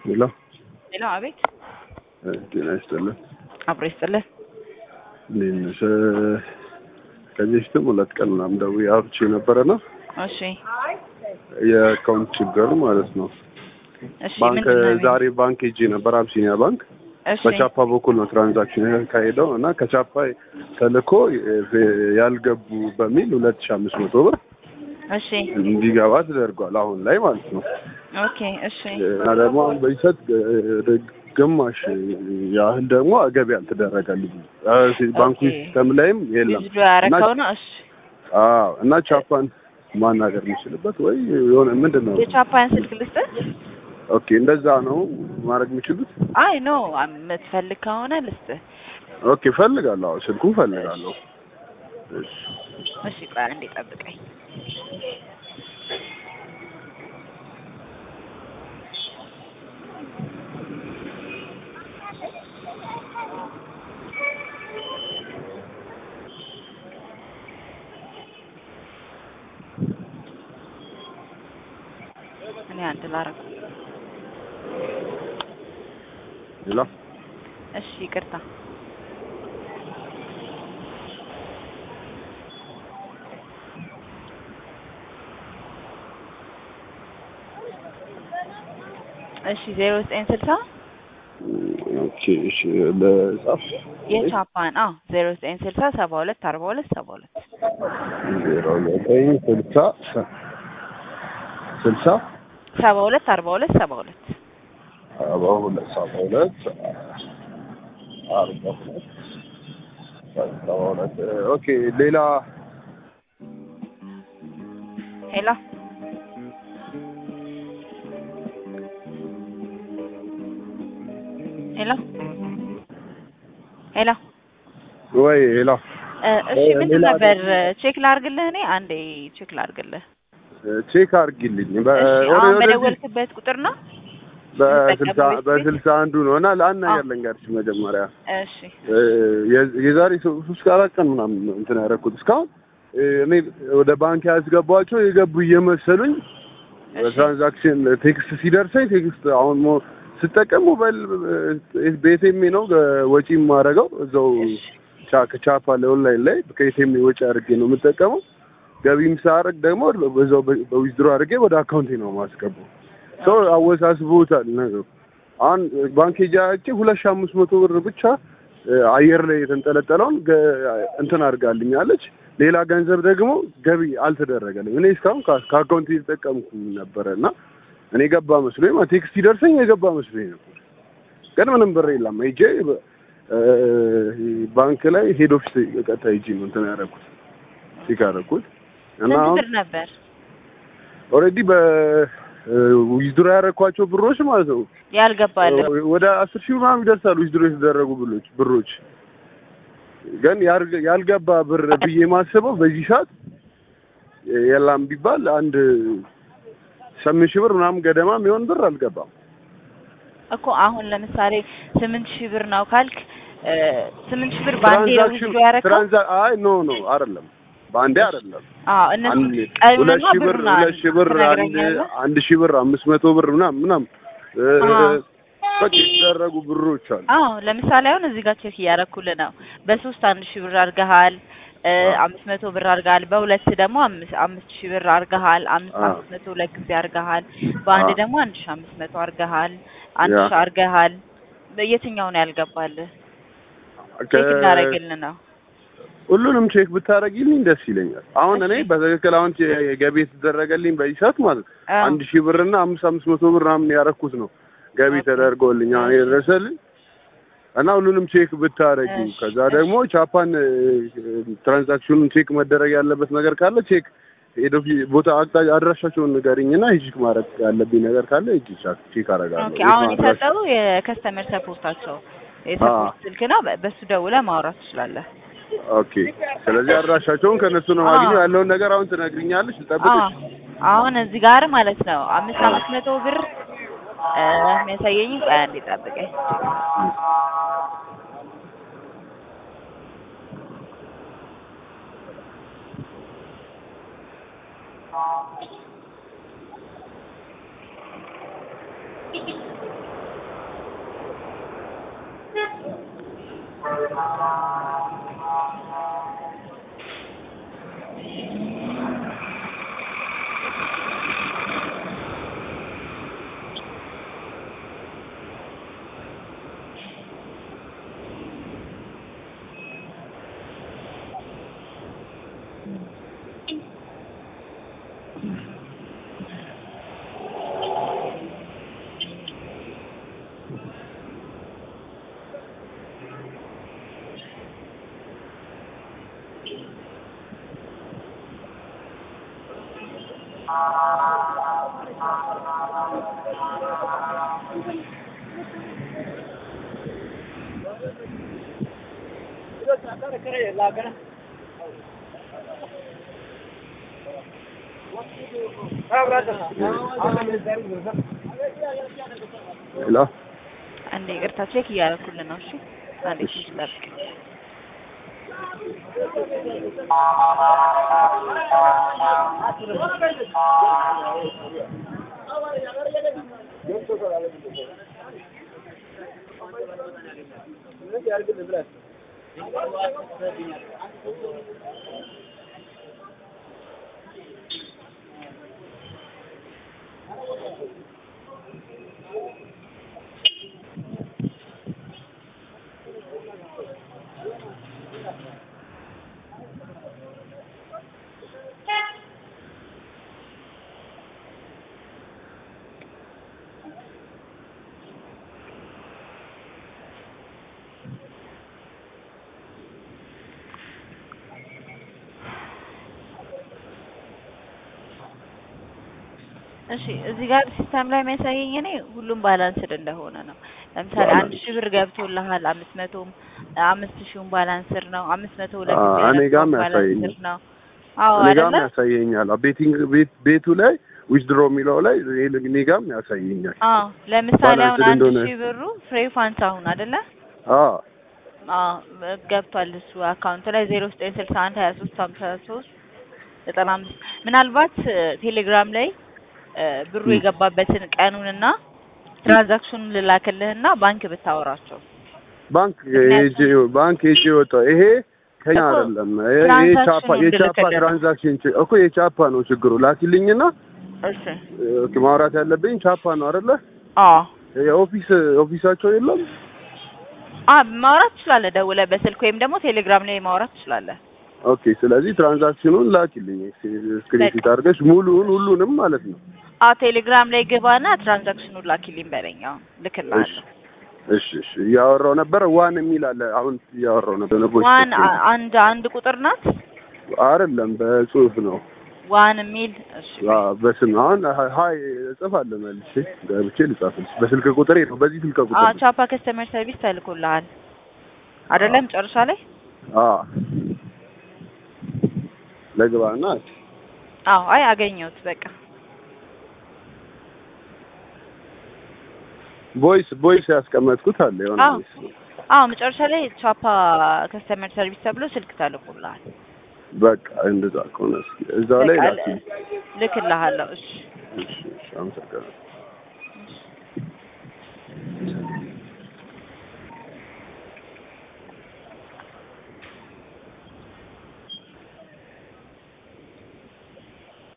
ሄሎ ሄሎ፣ አቤት። ጤና ይስጥልን። አብሮ ይስጥልን። እንዴት ነሽ? ከዚህ በፊትም ሁለት ቀን ምናምን ደውዬ አውርቼ ነበረና እሺ፣ የአካውንት ችግር ማለት ነው። እሺ። ባንክ ምንድን ነው የሚለው? ዛሬ ባንክ ሄጄ ነበር፣ አብሲኒያ ባንክ እሺ፣ በቻፓ በኩል ነው ትራንዛክሽን ያካሄደው እና ከቻፓ ተልኮ ያልገቡ በሚል ሁለት ሺ አምስት መቶ ብር እሺ፣ እንዲገባ ተደርጓል። አሁን ላይ ማለት ነው ኦኬ፣ እሺ፣ እና ደግሞ አሁን በይሰጥ ግማሽ ያህል ደግሞ ገቢ አልተደረገልኝ ባንኩ ኦኬ። ሲስተም ላይም የለም ዊዝድሮ ያረከው ነው። እሺ፣ አዎ እና ቻፓን ማናገር የሚችልበት ወይ የሆነ ምንድን ነው? የቻፓን ስልክ ልስጥህ? ኦኬ እንደዛ ነው ማድረግ የሚችሉት። አይ ኖ የምትፈልግ ከሆነ ልስጥህ። ኦኬ ፈልጋለሁ፣ አዎ ስልኩን ፈልጋለሁ። እሺ እሺ፣ ቆይ አንዴ ጠብቀኝ። እኔ አንድ ላረግ። ሌላ እሺ፣ ይቅርታ። እሺ፣ ዜሮ ዘጠኝ ስልሳ ኦኬ እሺ ለጻፍ የቻፓን አዎ፣ ዜሮ ዘጠኝ ስልሳ ሰባ ሁለት አርባ ሁለት ሰባ ሁለት ዜሮ ዘጠኝ ስልሳ ስልሳ ሰባ ሁለት አርባ ሁለት ሰባ ሁለት ሰባ ሁለት ሰባ ሁለት አርባ ሁለት ሰባ ሁለት ኦኬ ሌላ ሄሎ ሄሎ ሄሎ ወይ ሌላ እ እሺ እ ምንድን ሌላ ነበር ቼክ ላርግልህ? እኔ አንዴ ቼክ ላርግልህ። ቼክ አድርጊልኝ በ- እሺ ወደ- አሁን ወደዚህ በደወልክበት ቁጥር ነው? በስልሳ የምጠቀመው በስልሳ አንዱ ነው እና ለአንድ ነገር አዎ። ልንገርሽ መጀመሪያ እሺ እ የ- የዛሬ ሶ- ሶስት አራት ቀን ምናምን ነው እንትን ያደረኩት እስካሁን እ እኔ ወደ ባንክ ያስገባቸው የገቡ እየመሰሉኝ እሺ በትራንዛክሽን ቴክስት ሲደርሰኝ ቴክስት አሁን ሞ ስጠቀም ሞባይል በኤቲኤም ነው ገ- ወጪ የማደርገው እዛው እሺ ቻ- ከቻፓ ላይ ኦንላይን ላይ ከኤቲኤም ወጪ አድርጌ ነው የምጠቀመው። ገቢም ሳደርግ ደግሞ በዛው በ- በዊዝድሮ አድርጌ ወደ አካውንቴ ነው የማስገባው። ሰው አወሳስቦታል ነገሩ። አሁን ባንክ ሄጄ አይቼ ሁለት ሺህ አምስት መቶ ብር ብቻ እ አየር ላይ የተንጠለጠለውን ገ- እንትን አድርጋልኛለች። ሌላ ገንዘብ ደግሞ ገቢ አልተደረገልኝ። እኔ እስካሁን ከ- ከአካውንት እየተጠቀምኩ ነበረ እና እኔ ገባ መስሎኝ ማለት ቴክስት ሲደርሰኝ የገባ መስሎኝ ነበር፣ ግን ምንም ብር የለም። ሄጄ በ- እ ባንክ ላይ ሄድ ኦፊስ ቀጥታ ሄጄ ነው እንትን ያደረኩት ቼክ ያደረኩት እና ስንት አሁን ብር ነበር? ኦልሬዲ በዊዝድሮ ያደረኳቸው ብሮች ማለት ነው ያልገባልህ? ወደ አስር ሺህ ምናምን ይደርሳሉ ዊዝድሮ የተደረጉ ብሎች ብሮች ግን ያልገ- ያልገባ ብር ብዬ ማስበው በዚህ ሰዓት የላም ቢባል አንድ ስምንት ሺህ ብር ምናምን ገደማ የሚሆን ብር አልገባም። እኮ አሁን ለምሳሌ ስምንት ሺህ ብር ነው ካልክ እ ስምንት ሺህ ብር በአንዴ ነው ትራንዛክሽን ዊዝድሮ ያረከው? ትራንዛ አይ ኖ ኖ አይደለም በአንዴ አይደለም። አዎ እነሱ አንድ ቀኑንና ሁለት ሺህ ብር ብሩን ሁለት ሺህ ብር አንድ ትነግረኛለህ? አንድ ሺህ ብር አምስት መቶ ብር ምናምን ምናምን እ አዎ። በቃ የተደረጉ ብሮች አሉ። አዎ ለምሳሌ አሁን እዚህ ጋር ቼክ እያደረኩልህ ነው። በሶስት አንድ ሺህ ብር አድርገሃል፣ እ አዎ። አምስት መቶ ብር አድርገሃል። በሁለት ደግሞ አምስት አምስት ሺህ ብር አድርገሃል። አምስት አዎ። አምስት መቶ ሁለት ጊዜ አድርገሃል። በአንድ አዎ። ደግሞ አንድ ሺህ አምስት መቶ አድርገሃል። አንድ ያ። ሺህ አድርገሃል። የትኛው ነው ያልገባልህ? ከ- ቼክ እናደርግልህ ነው። ሁሉንም ቼክ ብታደርጊልኝ ደስ ይለኛል። አሁን እኔ እሺ። በትክክል አሁን ቼ- ገቢ የተደረገልኝ በዚህ ሰዓት ማለት ነው አዎ። አንድ ሺህ ብርና አምስት አምስት መቶ ብር ምናምን ያረኩት ነው ገቢ ኦኬ። ተደርጎልኝ አሁን እሺ። የደረሰልኝ እና ሁሉንም ቼክ ብታደርጊ እሺ፣ ከዛ እሺ። ደግሞ ቻፓን እ፣ ትራንዛክሽኑን ቼክ መደረግ ያለበት ነገር ካለ ቼክ ሄዶ ፊ- ቦታ አቅጣጫ አድራሻቸውን ንገሪኝና ሂጅ ማድረግ ያለብኝ ነገር ካለ ሂጅ ቻ- ቼክ አደርጋለሁ። ኦኬ የት አሁን ነው አድራሻ? የሰጠው የከስተመር ሰፖርታቸው የሰፖርት ስልክ ነው። በ- በሱ ደውለህ ማውራት ትችላለህ። ኦኬ ስለዚህ አድራሻቸውን ከእነሱ ነው አዎ። ማግኘው። ያለውን ነገር አሁን ትነግሪኛለሽ፣ ልጠብቅሽ። አዎ አሁን እዚህ ጋር ማለት ነው አምስት አምስት መቶ ብር እ የሚያሳየኝ ቆይ አንዴ ጠብቀኝ። ሄሎ አንዴ ይቅርታ ቼክ እያደረኩልን ነው። እሺ አንዴ እሺ። ትንሽ ጠብቅ። እሺ እዚህ ጋር ሲስተም ላይ የሚያሳየኝ እኔ ሁሉም ባላንስድ እንደሆነ ነው። ለምሳሌ አንድ ሺህ ብር ገብቶልሃል፣ አምስት መቶም አምስት ሺውን ባላንስድ ነው፣ አምስት መቶ ሁለት አዎ፣ ሺህ እኔ ጋርም ያነበረው ያሳየኛል። ባላንስድ ነው። አዎ እኔ ጋርም አይደለ? ያሳየኛል። ቤቲንግ ቤት ቤቱ ላይ ዊዝድሮ የሚለው ላይ እኔ ጋርም ያሳየኛል። አዎ ለምሳሌ አሁን ባላንስድ አንድ እንደሆነ- ሺህ ብሩ ፍሬ ፋንስ አሁን አይደለ? አዎ አዎ ገብቷል እሱ አካውንት ላይ ዜሮ ዘጠኝ ስልሳ አንድ ሀያ ሶስት ሀምሳ ሶስት ዘጠና አምስት ምናልባት እ፣ ቴሌግራም ላይ እ፣ ብሩ ም። የገባበትን ቀኑንና ትራንዛክሽኑን ልላክልህና ባንክ ብታወራቸው ባንክ ምክንያቱም- ሄጄ ባንክ ሄጄ ወጣሁ። ይሄ ከኛ እኮ አይደለም። ይሄ ይሄ ቻፓ ትራንዛክሽኑን የቻፓ እንድልክልህ ነው። ትራንዛክሽን ች- እኮ የቻፓ ነው ችግሩ። ላኪልኝና እሺ ኦኬ፣ ማውራት ያለብኝ ቻፓ ነው አይደለ? አዎ የኦፊስ ኦፊሳቸው የለም። አ ማውራት ትችላለህ፣ ደውለህ በስልክ ወይም ደግሞ ቴሌግራም ላይ ማውራት ትችላለህ። ኦኬ፣ ስለዚህ ትራንዛክሽኑን ላኪልኝ ስክሪንሾት አድርገሽ ሙሉውን ሁሉንም ማለት ነው። አ ቴሌግራም ላይ ግባና ትራንዛክሽኑን ላኪልኝ በለኝ። አሁን እሺ ልክልሃለሁ። እሺ እሺ። እያወራው ነበረ ዋን የሚል አለ። አሁን እያወራው ነበር። ነቦች ዋን አ- አንድ አንድ ቁጥር ናት። አይደለም በጽሁፍ ነው። ዋን የሚል እሺ አዎ በስም አሁን ሀይ እጽፋለሁ መልሼ ገብቼ ልጻፍልሽ። በስልክ ቁጥሬ ነው። በዚህ ስልክ አ ቁጥር ነው። ቻፓ ከስተመር ሰርቪስ ተልኮልሃል አይደለም? ጨርሻ ላይ አዎ ለግባና አዎ። አይ አገኘሁት በቃ ቮይስ ቮይስ ያስቀመጥኩት አለ የሆነ አዎ ቮይስ አዎ መጨረሻ ላይ ቻፓ ከስተመር ሰርቪስ ተብሎ ስልክ ተልኮልሃል። በቃ እንደዛ ከሆነ እስኪ እዛው ላይ በቃ ላኪ። ልክልሃለሁ። እሺ እሺ እሺ፣ አመሰግናለሁ።